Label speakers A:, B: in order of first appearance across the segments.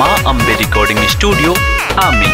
A: माँ Ambe recording studio आमी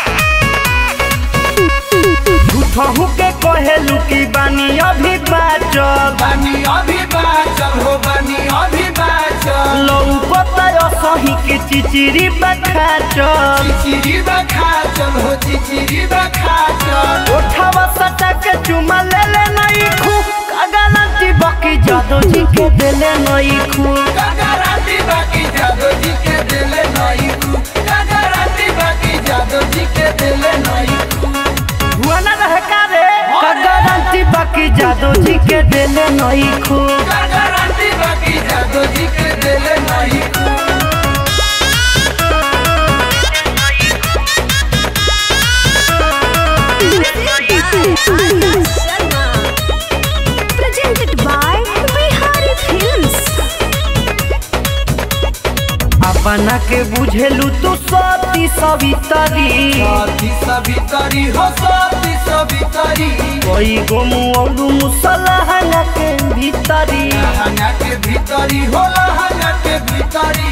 B: झूठहू के कहेलू की बानी अभी बाचल
C: बानी अभी बाचल हो बानी अभी बाचल
B: लौकता सही के चिचिरी बखाचल
C: चिचिरी बखाचल हो चिचिरी बखाचल
B: ओठावा सटा के चुमा ले ले नहीं खू कगनती बकी जादू जी के दिले नहीं खू
C: गगराती बाकी जादो जी के दिले नहीं कु गगराती बाकी जादो जी के दिले नहीं कु
B: हुआ ना रह का रे कगनती बकी जादू जी के दिले नहीं खू
C: गगराती बाकी जादो जी के दिले नहीं कु
D: Presented by Bihari Films.
B: अपना के बुझेलू तू सती सवितरी
C: साथी सभी तरी हो साथी सभी तरी
B: कोई गोमू और मुसलहना के भीतरी
C: लहंगा के भीतरी हो लहंगा के भीतरी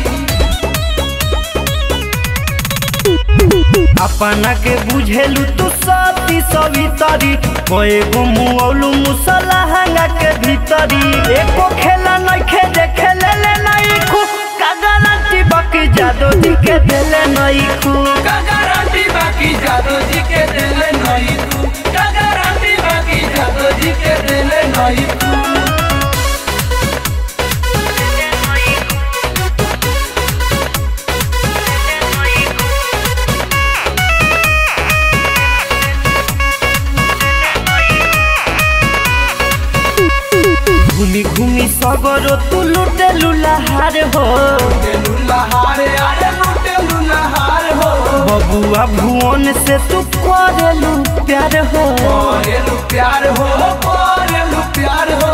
B: अपना के बुझेलू तू सती सवितरी कोई गोमू और मुसलहना के भीतरी एको खेला नहीं खेले खेले ले नहीं खू कगनती बकी जादू जी के दिले नहीं खू
C: गगराती बाकी जादो जी के दिले नहीं कु गगराती बाकी जादो जी के दिले नहीं कु
B: घूमी घूमी सगरो तू लुटे लुलाहार हो
C: लुल्लाहारे आरे लुटे लुल्लाहार हो
B: बबुआ भुवन से तू करेलू प्यार हो
C: करेलु प्यार हो करेलु प्यार हो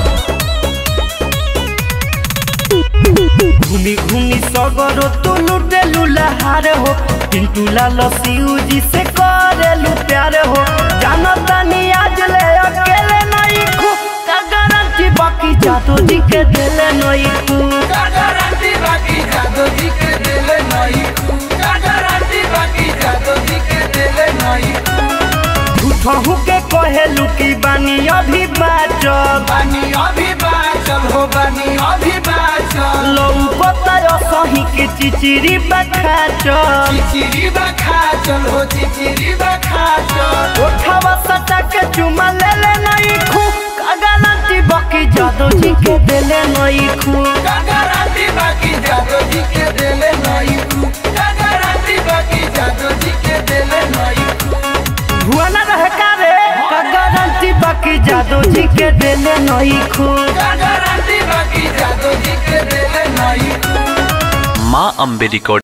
B: घूमी घूमी सगरो तू लुटे लुलाहार हो पिंटू लाल सिऊ जी से करेलू प्यार हो जानो तनी आज ले अकेले नहीं खू गारंटी बाकी जादू जी के दिले नहीं खू
C: गगराती बाकी जादो जी के दिले नहीं कु गगराती बाकी जादो जी के दिले नहीं कु
B: झूठहू के कहेलू की बानी अभी बाचल
C: बानी अभी बाचल हो बानी अभी बाचल
B: लौकता सही के चिचिरी बखाचल
C: चिचिरी बखाचल हो चिचिरी बखाचल
B: ओठावा सटा के चुमा ले ले नहीं खू कगनती बकी जादू जी के दिले नहीं खू
C: गगराती बाकी जादो जी के दिले नहीं कु गगराती बाकी जादो जी के दिले नहीं कु
B: हुआ ना रह का रे कगनती बकी जादू जी के दिले नहीं खू
C: गगराती बाकी जादो जी के दिले नहीं कु
A: माँ अम्बे रिकॉर्डिंग